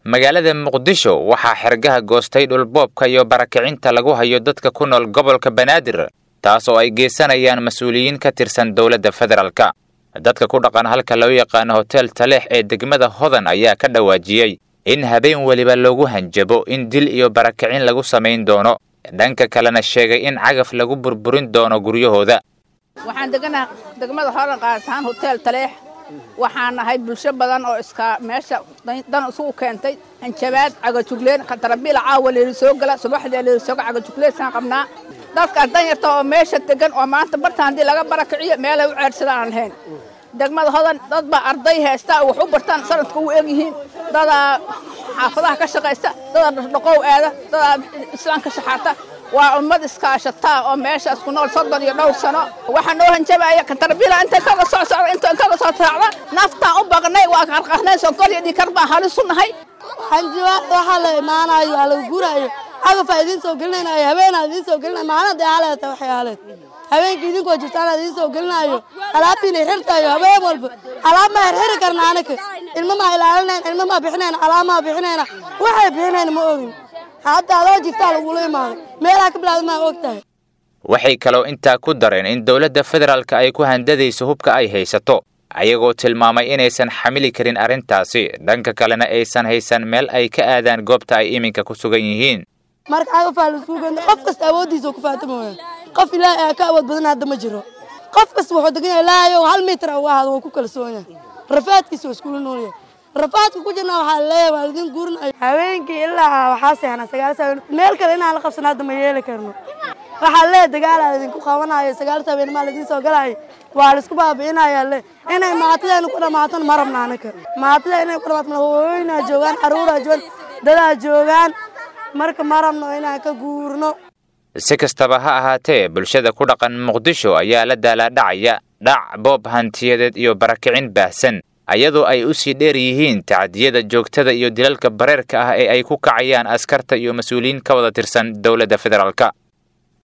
magaalada muqdisho waxaa xergaha goostay dhulboobka iyo barakicinta lagu hayo dadka ku nool gobolka banaadir taas oo ay geysanayaan mas-uuliyiin ka tirsan dowladda federaalka dadka ku dhaqan halka loo yaqaano hotel taleex ee degmada hodan ayaa ka dhawaajiyey in habeen weliba loogu hanjabo in dil iyo barakicin lagu samayn doono dhanka kalena sheegay in cagaf lagu burburin doono guryahooda waxaan deganaa degmada horan qaartaan hotel taleex waxaan nahay bulsho badan oo iska meesha dan isugu keentay hanjabaad cagajugleen katarabiila caawa leeli soo gala subaxdii leeli sooga cagajugleysaan qabnaa dadka danyarta oo meesha degan oo maanta bartaan haddii laga barakiciyo meelay u ceedhsadaan aan lahayn degmada hodan dad baa arday haysta wax u bartaan sanadka u eg yihiin dadaa xaafadaha ka shaqaysta dadaa dhaqdhaqow aada dadaa islaamka shaxaata waa ummad iskaashataa oo meeshaas ku nool soddon iyo dhowr sano waxaa noo hanjabaya katarbiila intay kaga soo socda inta kaga soo raacda naftaan u baqnay waa qarqarnay sonkol iyo dhikar baan halis u nahay hanjabaad waxaa la imaanayo waa lagu guraayo cagafaa idiin soo gelinaayo habeenaa idiin soo gelinayo maalin haleeta waxay haleed habeenkii idinkoo jirtaan idiin soo gelinayo alaabtiina xirtayo habeen walba alaab maa xirxiri karna anaka ilma maa ilaalinayn ilma maa bixinayna alaab maa bixinayna waxay bixinayna ma ogin hadda adoo jirtaa lagula imaaday meelaha ka bilaada maa og tahay waxay kaloo intaa ku dareen in dowladda federaalka ay ku handadayso hubka ay haysato ayagoo tilmaamay inaysan xamili karin arrintaasi dhanka kalena aysan haysan meel ay ka aadaan goobta ay iminka ku sugan yihiin marka cagafaa laisku genda qof kasta awooddiisa ku faatamooya qof ilaahay aa ka awood badan hadda ma jiro qof kasta wuxuu degan yahay ilaahayow hal mitir uga ahaado waa ku kalsoon yahay rafaadkiisa waa iskula nool yahay rafaadka ku jirna waxaa leeyahay waa idin guurinayo habeenkii ilaa waxaa seexna sagaal saabiin meel kale inaan la qabsan hadda ma yeeli karno waxaa leeyahay dagaalaa idinku qabanayo sagaal saabiin maa laidin soo galayo waa laisku baabi'inaya le inay maatideenu ku dhammaatana ma rabna anaka maatida inay ku dhamaato hooyinaa joogaan carruuraa joogaan dadaa joogaan marka ma rabno inaan ka guurno si kastaba ha ahaatee bulshada ku dhaqan muqdisho ayaa la daalaadhacaya dhac boob hantiyadeed iyo barakicin baahsan ayadoo ay u sii dheer yihiin tacadiyada joogtada iyo dilalka bareerka ah ee ay ku kacayaan askarta iyo mas-uuliyiin ka wada tirsan dowladda federaalka